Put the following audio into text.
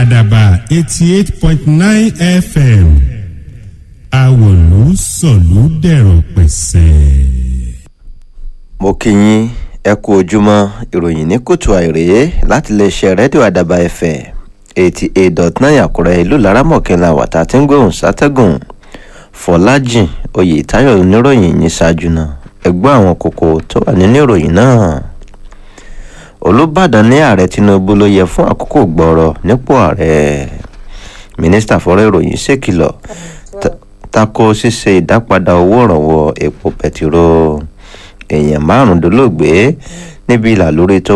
àdàbà eighty eight point nine fm àwòlú sọ̀lú dẹ̀rọ̀ pẹ̀sẹ̀. mo kí yín ẹ kú ojúmọ́ ìròyìn ní kùtù àìrèé láti lè ṣe rédíò àdàbà ẹ̀fẹ̀ eighty eight dot nine àkúrẹ́ ìlú laramọ̀kẹ́lá wàtá tí ń gbóhùn sátẹ́gùn fọlájìn oyètáyọ̀ oníròyìn yìí ṣáájú náà ẹgbọ́n àwọn kókó tó wà nínú ìròyìn náà olùbàdàn ní ààrẹ tinubu ló yẹ fún àkókò gbọ́rọ̀ nípò ààrẹ mínísítà fọ́rọ̀ ìròyìn ṣèkìlọ̀ tako ṣíṣe ìdápadà owó ìrànwọ́ epo pẹtiró èèyàn márùndínlógbe níbi ìlà lórí tó